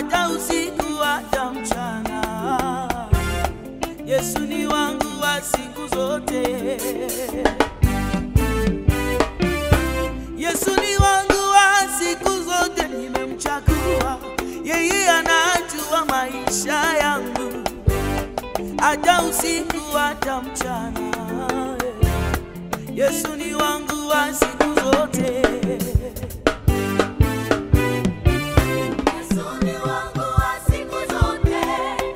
hata usiku hata mchana. Yesu ni wangu wa siku zote. Yesu ni wangu wa siku zote, nimemchagua yeye, anajua maisha yangu hata usiku hata mchana. Yesu ni wangu wa siku zote. Yesu ni wangu wa siku zote,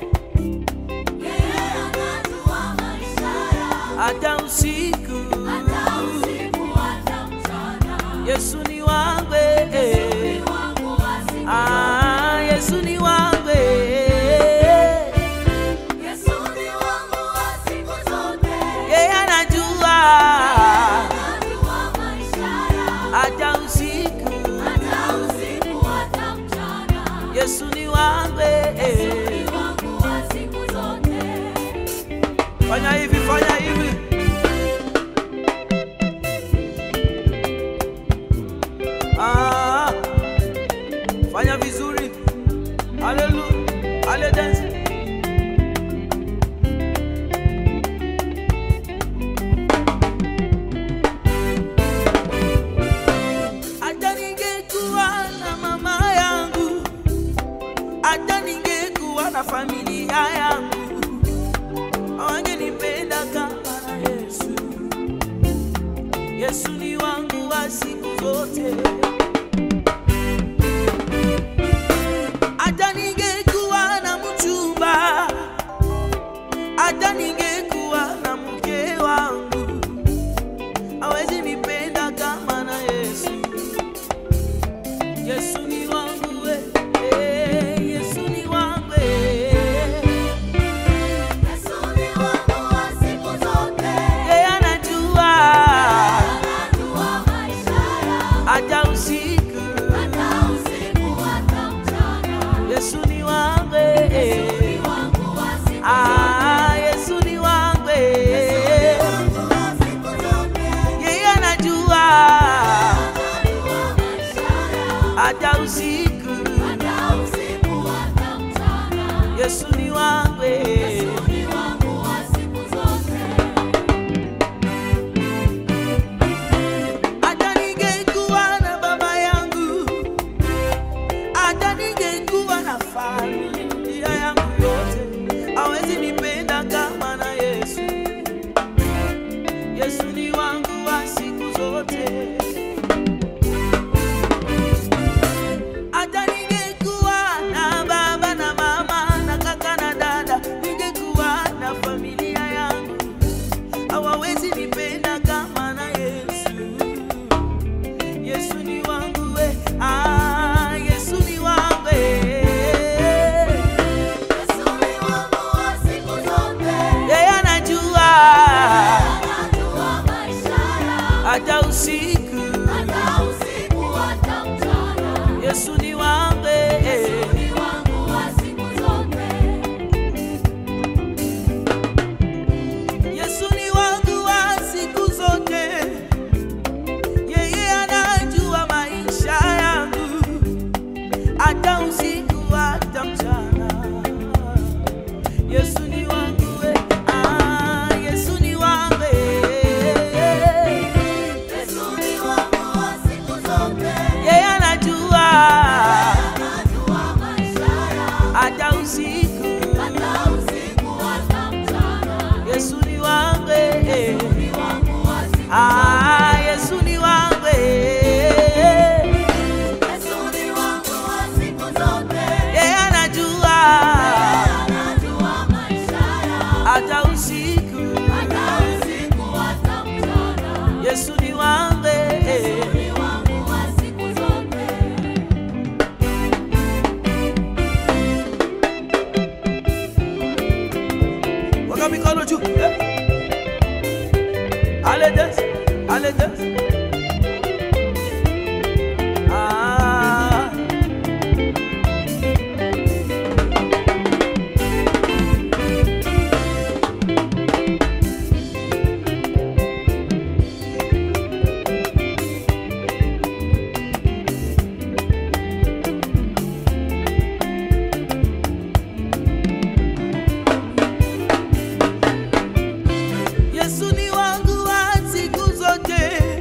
yeye anajua maisha yangu, hata usiku hata usiku hata mchana. Yesu ni wangu Ni wangu wa siku ah, Yesu ni wangu Yesu ni wangu wa siku zote, yeye anajua anajua maisha yangu, hata usiku hata usiku hata mchana. Yesu ni wangu Ni wangu wa siku zote. fanya hivi fanya hivi ah, fanya vizuri haleluya hale dance hata ningekuwa na mama yangu hata ningekuwa na familia yangu hawangenipenda kama na Yesu. Yesu ni wangu wa siku zote. Hata ningekuwa na mchumba, hata ningekuwa na mke wangu, hawezi nipenda kama na Yesu. Yesu ni wangu we, eh, Yesu ni wangu eh. Yesu ni wangu wa siku zote, Yeye anajua anajua maisha yangu, hata usiku. hata usiku hata mchana. Yesu ni wangu eh. Ni wangu wa siku ah, Yesu ni wangu eh. wangu wa siku zote, Yeye anajua anajua maisha yangu, hata usiku. hata usiku hata mchana. Yesu ni wangu eh. Ni wangu wa siku zote. hata ningekuwa na baba yangu, hata ningekuwa na familia yangu yote, hawezi nipenda kama na Yesu. Yesu ni wangu wa siku zote. Hata ningekuwa na baba na mama na kaka na dada, ningekuwa na familia yangu hawawezi nipenda kama na Yesu. Yesu ni wangu we, ah, Yesu ni wangu we. Yesu ni wangu wa siku zote, Yeye anajua anajua maisha yangu, hata usiku. hata usiku hata mchana. Yesu ni wangu we. Ni wangu wa siku zote. Yesu ni wangu wa siku zote. Yeye anajua maisha yangu hata usiku hata mchana. Yesu ni wangu we. Ah, Yesu ni wangu we. Yesu ni wangu wa siku zote, Yeye anajua anajua maisha yangu, hata usiku. hata usiku hata mchana. Yesu ni wangu we. Ni wangu wa siku Ah, Yesu ni wangu we. Yesu ni wangu wa siku zote, Yeye anajua anajua maisha yangu, hata usiku. hata usiku hata mchana. Yesu ni wangu we. Ni wangu wa siku zote. Weka mikono juu. Eh. Ale dance, ale dance. Ah. Yesu ni wangu wa siku zote,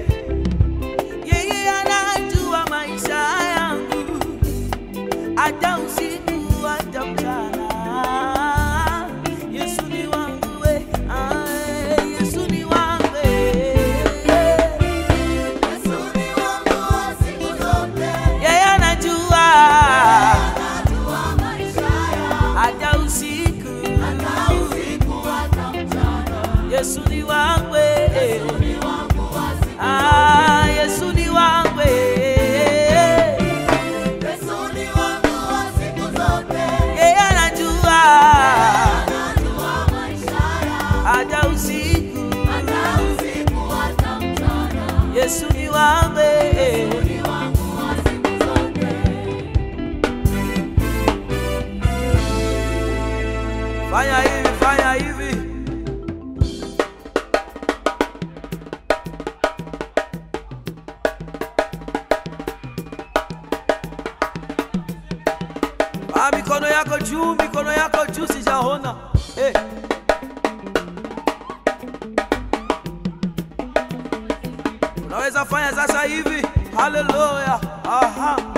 yeye anajua maisha yangu, hata usiku hata mchana. Yesu ni wangu we, ah, Yesu ni wangu eh. Yesu ni wangu wa siku zote, yeye anajua anajua maisha yangu, hata usiku hata usiku hata mchana. Yesu ni wangu eh. Yesu ni wangu wa siku Ah, Yesu ni wangu eh. Yesu ni wangu wa siku zote, yeye anajua anajua maisha yangu, hata usiku hata usiku hata mchana. Yesu ni wangu eh. Ni wangu wa siku zote. fanya hivi fanya hivi Ah, mikono yako juu mikono yako juu sijaona hey. unaweza fanya sasa hivi haleluya aha